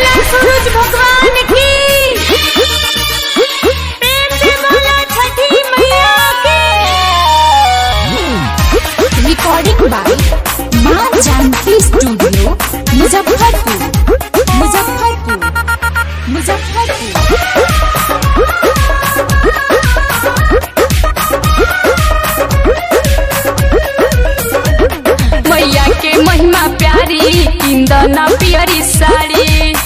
बोला सूरज भगवान की प्रेम से बोला छठी मैया की recording by Maa Janaki studio Muzaffarpur Muzaffarpur Muzaffarpur मैया के महिमा प्यारी इंदना पियरी साड़ी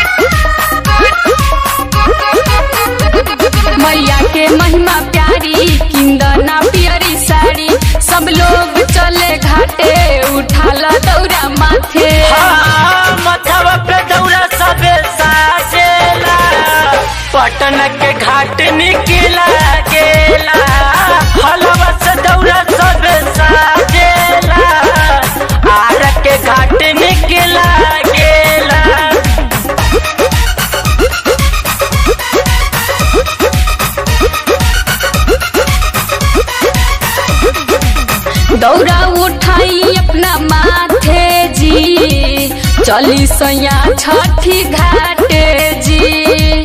मैया के महिमा प्यारी किंदना पियरी साड़ी सब लोग चले घाटे उठाला दौरा माथे हाँ, मथवा पे दौरा सबे साजेला पटन के घाट निकला गेला हलवा से दौरा सबे साजेला आर के घाट निकला गेला दौरा उठाई अपना माथे जी चली सैया छठी घाटे जी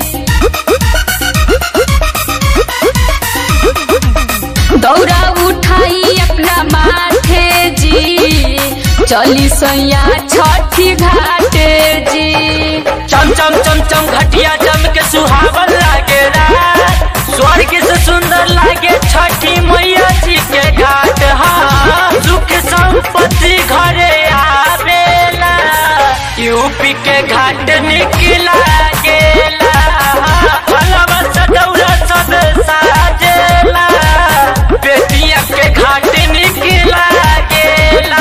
दौरा उठाई अपना माथे जी चली सैया छठी घाटे जी चम चम चम चम घटिया जम के सुहावन लागे रात स्वर्ग से सुंदर लागे छठी मैया जी के घाट हाँ सुख संपत्ति घरे आवेला यूपी के घाट निकला गेला हलवा से दौरा सब साजेला बेटिया के घाट निकला गेला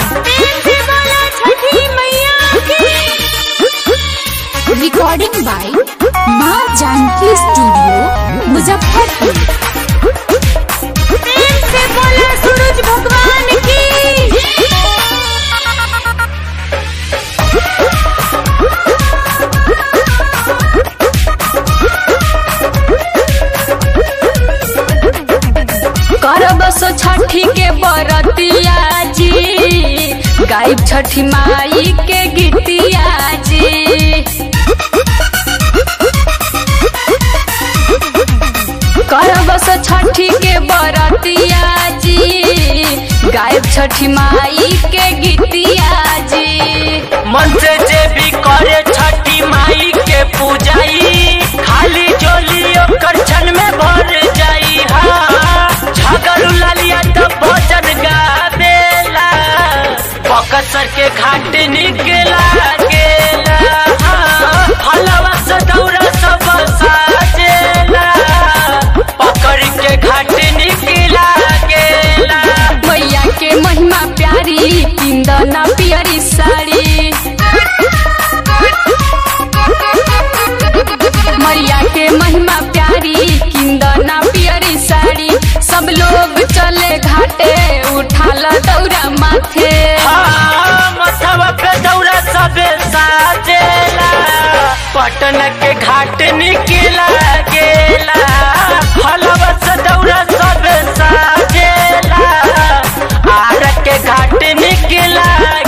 recording by Maa Janaki studio Muzaffarpur प्रेम से बोला सूरज भगवान की करब सो छठी के बरतिया जी गायब छठी माई के गीतिया जी करब सो छठी के बरतिया जी गायब छठी माई के गीतिया जी मन से जे भी करे छठी माई के पूजाई खाली जोली ओकर क्षण में भर जाई हाँ झगड़ू लालिया तो भजन गावेला बकसर के घाट निकला गेला हाँ, हलवा से दौरा सब साजेला पकड़ के घाट निकला गेला मैया के महिमा प्यारी इंदना पियरी साड़ी मैया के महिमा प्यारी किंदना पियरी साड़ी सब लोग चले घाटे उठाला दौरा माथे हाँ, मथवा पे दौरा सबे साजेला पटन के घाट निकला गेला हलवा से दौरा सबे साजेला आर के घाट निकला